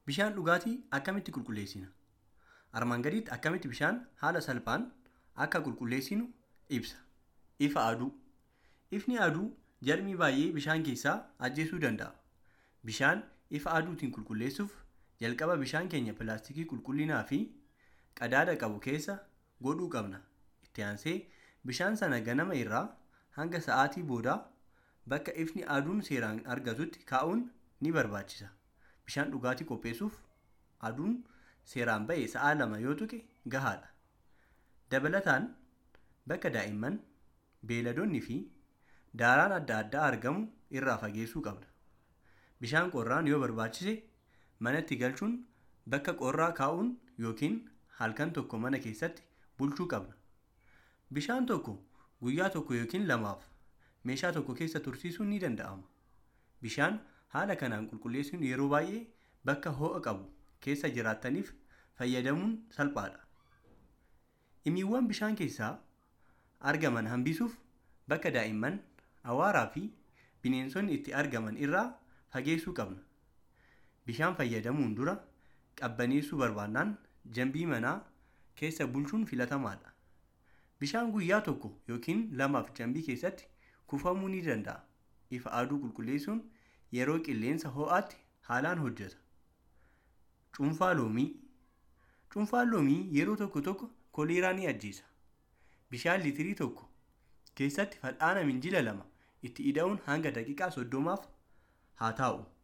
Bishaan dhugaatii akkamitti qulqulleessina? Armaan gaditti akkamitti bishaan haala salphaan akka qulqulleessinu ibsa. Ifa aduu. Ifni aduu jarmii baay'ee bishaan keessaa ajjeesuu danda'a. Bishaan ifa aduutiin qulqulleessuuf jalqaba bishaan keenya pilaastikii qulqullinaa fi qadaada qabu keessa godhuu qabna. Itti aansee bishaan sana ganama irraa hanga sa'aatii boodaa bakka ifni aduun seeraan argatutti kaa'uun ni barbaachisa. Bishaan dhugaatii qopheessuuf aduun seeraan ba'e sa'a lama yoo tuqe gahaadha. Dabalataan bakka daa'imman, beeyladoonnii fi daaraan adda addaa argamu irraa fageessuu qabna. Bishaan qorraan yoo barbaachise manatti galchuun bakka qorraa kaa'uun yookiin halkan tokko mana keessatti bulchuu qabna. Bishaan tokko guyyaa tokko yookiin lamaaf meeshaa tokko keessa tursiisuun ni danda'ama. Bishaan haala kanaan qulqulleessuun yeroo baay'ee bakka ho'a qabu keessa jiraattaniif fayyadamuun salphaadha. Dhimmiiwwan bishaan keessaa argaman hambisuuf bakka daa'imman, awwaaraa fi bineensonni itti argaman irraa fageessuu qabna. Bishaan fayyadamuun dura qabbaneessuu barbaannaan jambii manaa keessa bulchuun filatamaadha. Bishaan guyyaa tokko yookiin lamaaf jambii keessatti kuufamuu ni danda'a. Ifa aduu qulqulleessuun yeroo qilleensa ho'aatti haalaan hojjeta. Cuunfaa loomii. Cuunfaan loomii yeroo tokko tokko koleeraa ni ajjeesa. Bishaan liitirii tokko keessatti fal'aana minjaala lama itti ida'uun hanga daqiiqaa soddomaaf haa taa'u.